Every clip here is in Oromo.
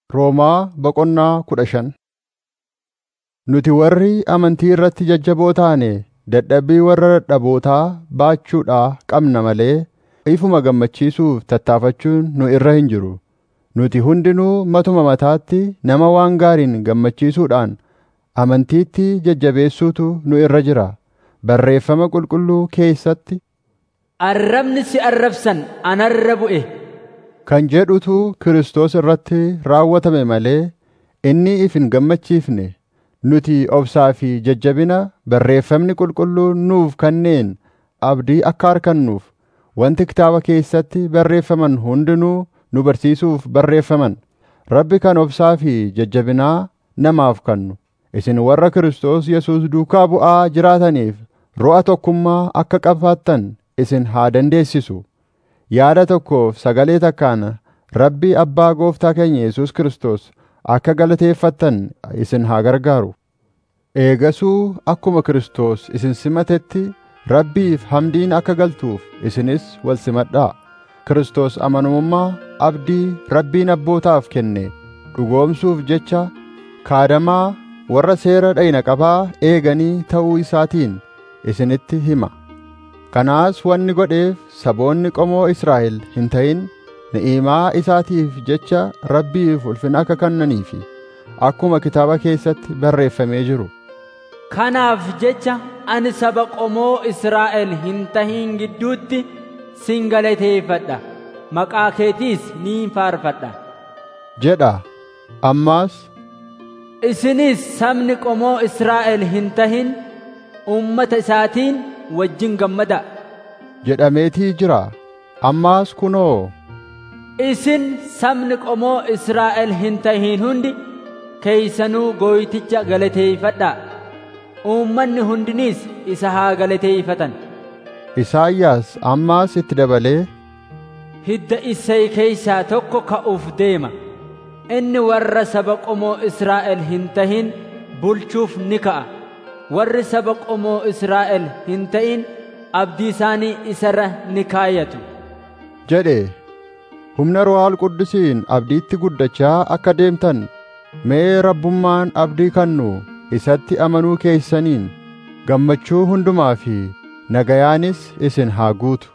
Roomaa boqonnaa kudha shan Nuti warri amantii irratti jajjaboo taane dadhabbii warra dadhabootaa baachuudhaa qabna malee ifuma gammachiisuuf tattaaffachuun nu irra hin jiru. Nuti hundinuu matuma mataatti nama waan gaariin gammachiisuudhaan amantiitti jajjabeessuutu nu irra jira. Barreeffama qulqulluu keessatti Arrabni si arrabsan anarra bu'e. kan jedhutu Kiristoos irratti raawwatame malee inni if hin gammachiifne. Nuti obsaa fi jajjabina barreeffamni qulqulluun nuuf kenneen abdii akka argannuuf wanti kitaaba keessatti barreeffaman hundinuu nu barsiisuuf barreeffaman. Rabbi kan obsaa fi jajjabinaa namaaf kennu. Isin warra Kiristoos Yesuus duukaa bu'aa jiraataniif ro'a tokkummaa akka qabaattan isin haa dandeessisu. Yaada tokkoof sagalee takkaan Rabbi Abbaa Gooftaa keenya Yesuus Kiristoos akka galateeffattan isin haa gargaaru. Eegasuu akkuma Kiristoos isin simatetti Rabbiif hamdiin akka galtuuf isinis wal simadhaa. Kiristoos amanamummaa abdii Rabbiin abbootaaf kenne dhugoomsuuf jecha kaadamaa warra seera dhayna qabaa eeganii ta'uu isaatiin isinitti hima. Kanaas wanni godheef saboonni qomoo Israa'el hin ta'in ni'imaa isaatiif jecha Rabbiif ulfina akka kennaniifi akkuma kitaaba keessatti barreeffamee jiru. Kanaaf jecha ani saba qomoo Israa'el hin tahin gidduutti sin galateeffadha. Maqaa keetiis ni faarfadha. jedha. Ammaas Isinis sabni qomoo Israa'el hin tahin ummata isaatiin wajjin gammada. jedhameetii jira. Ammaas kunoo Isin sabni qomoo Israa'el hin tahin hundi keeysanuu gooyticha galateeffadhaa. Uummanni hundinis isa haa galateeffatan. Isaayyaas ammaas itti dabalee Hidda Isseey keeysaa tokko ka'uuf deema. Inni warra saba qomoo Israa'el hin tahin bulchuuf ni ka'a. Warri saba qomoo Israa'el hin ta'in abdii isaanii isarra ni kaayatu. jedhe. Humna Ruhaal Quddusiin abdiitti guddachaa akka deemtan mee rabbummaan abdii kennu isatti amanuu keessaniin gammachuu hundumaa fi nagayaanis isin haa guutu.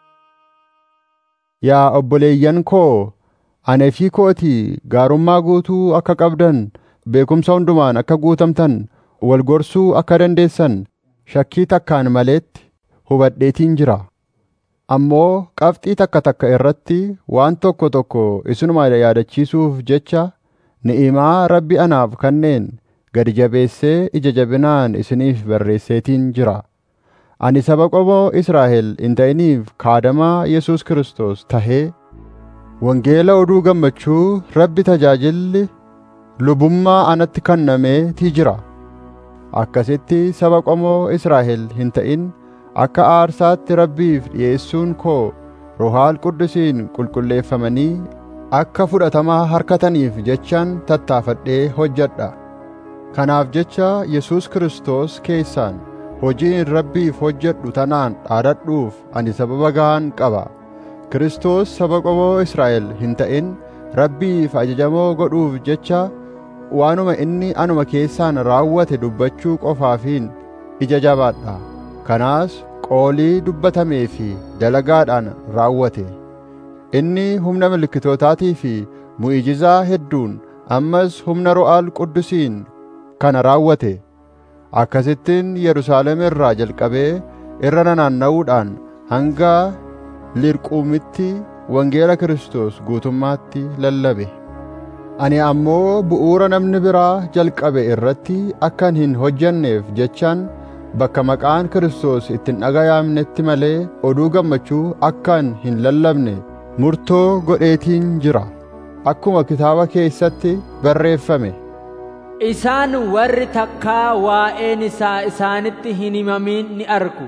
Yaa obboleeyyan koo, anee fi kootii gaarummaa guutuu akka qabdan, beekumsa hundumaan akka guutamtan, wal gorsuu akka dandeessan, shakkii takkaan maleetti hubadheetiin jira. Ammoo qabxii takka takka irratti waan tokko tokko isinuma yaadachiisuuf jecha ni'imaa Rabbi anaaf kenneen gadi jabeessee ija jabinaan isiniif barreesseetiin jira. Ani saba qomoo Israa'el hin ta'iniif kaadamaa Yesuus Kiristoos tahee wangeela oduu gammachuu Rabbi tajaajilli lubummaa anatti kennameetii jira. Akkasitti saba qomoo Israa'el hin ta'in akka aarsaatti Rabbiif dhi'eessuun koo Ruhaal Quddusiin qulqulleeffamanii akka fudhatamaa harkataniif jechaan tattaafadhee hojjedha. Kanaaf jecha Yesuus Kiristoos keessaan hojiin Rabbiif hojjedhu tanaan dhaadadhuuf ani sababa ga'aan qaba. Kiristoos saba qomoo Israa'el hin ta'in Rabbiif ajajamoo godhuuf jecha waanuma inni anuma keessaan raawwate dubbachuu qofaafiin ija jabaadha. Kanaas qoolii dubbatamee fi dalagaadhaan raawwate. Inni humna milkitootaatii fi mu'ijizaa hedduun ammas humna Ruhaal Quddusiin kana raawwate. Akkasittiin Yerusaalem irraa jalqabee irra nanaanna'uudhaan hanga Lirquumitti wangeela Kiristoos guutummaatti lallabe. Ani ammoo bu'uura namni biraa jalqabe irratti akkan hin hojjenneef jechaan bakka maqaan Kiristoos ittiin dhagayaamnetti malee oduu gammachuu akkan hin lallabne murtoo godheetiin jira. Akkuma kitaaba keessatti barreeffame. Isaan warri takkaa waa'een isaa isaanitti hin himamin ni argu.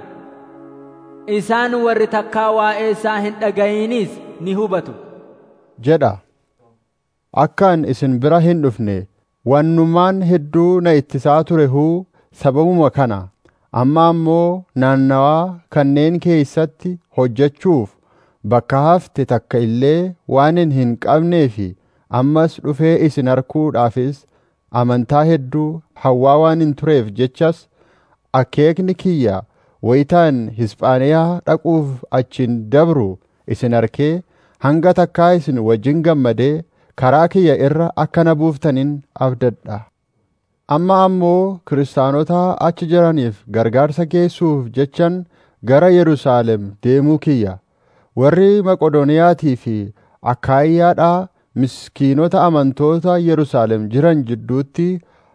Isaan warri takkaa waa'ee isaa hin dhaga'inis ni hubatu. jedha. Akkaan isin bira hin dhufne wannummaan hedduu na ittisaa ture huu sababuma kana amma ammoo naannawaa kanneen keessatti hojjechuuf bakka hafte takka illee waanin hin qabnee fi ammas dhufee isin arkuudhaafis amantaa hedduu hawwaa waan hin tureef jechas akeekni kiyya wayitaan Hispaaniyaa dhaquuf achiin dabru isin arkee hanga takkaa isin wajjin gammadee karaa kiyya irra akka na buuftanin abdadha. Amma ammoo kiristaanota achi jiraniif gargaarsa geessuuf jechan gara Yerusaalem deemuu kiyya. Warri Maqodooniyaatii fi Akaayiyaadhaa miskiinota amantoota Yerusaalem jiran jidduutti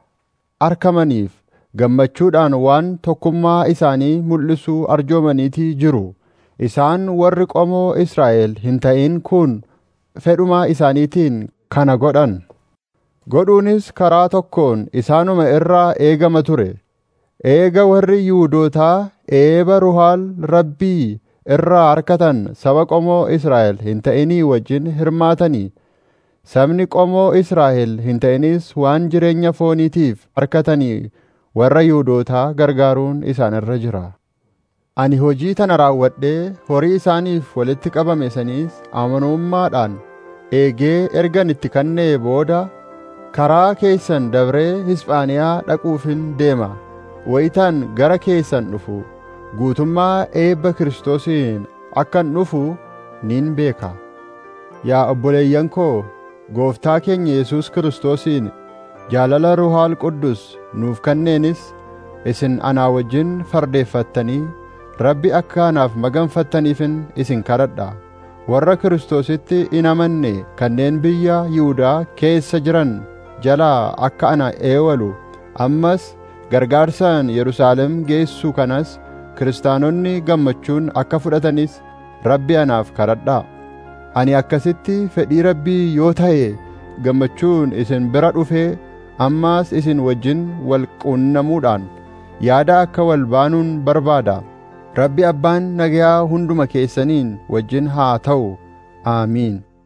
argamaniif gammachuudhaan waan tokkummaa isaanii mul'isuu arjoomaniitii jiru. Isaan warri qomoo Israa'el hin ta'in kun fedhuma isaaniitiin kana godhan. Godhuunis karaa tokkoon isaanuma irraa eegama ture. Eega warri Yihuudootaa eeba Ruhaal Rabbii irraa harkatan saba qomoo Israa'el hin ta'inii wajjin hirmaatanii sabni qomoo Israa'el hin ta'inis waan jireenya fooniitiif harkatanii warra Yihuudootaa gargaaruun isaan irra jira. Ani hojii tana raawwadhee horii isaaniif walitti qabame saniis amanummaadhaan eegee ergan itti kennee booda karaa keessan dabree Hispaaniyaa dhaquufin deema. Wayitaan gara keessan dhufu guutummaa eebba Kiristoosiin akkan dhufu nin beeka. Yaa obboleeyyan koo gooftaa keenya Yesuus Kiristoosiin jaalala Ruhaal Quddus nuuf kenneenis isin anaa wajjin fardeeffattanii Rabbi akka anaaf maganfattaniifin isin kadhadha. Warra Kiristoositti hin amanne kanneen biyya Yihuudaa keessa jiran jalaa akka ana eewalu ammas gargaarsaan Yerusaalem geessu kanas kiristaanonni gammachuun akka fudhatanis Rabbi anaaf kadhadhaa. Ani akkasitti fedhii Rabbii yoo ta'e gammachuun isin bira dhufee ammaas isin wajjin wal quunnamuudhaan yaada akka wal baanuun barbaada. Rabbi abbaan nagayaa hunduma keessaniin wajjin haa ta'u. Aamiin.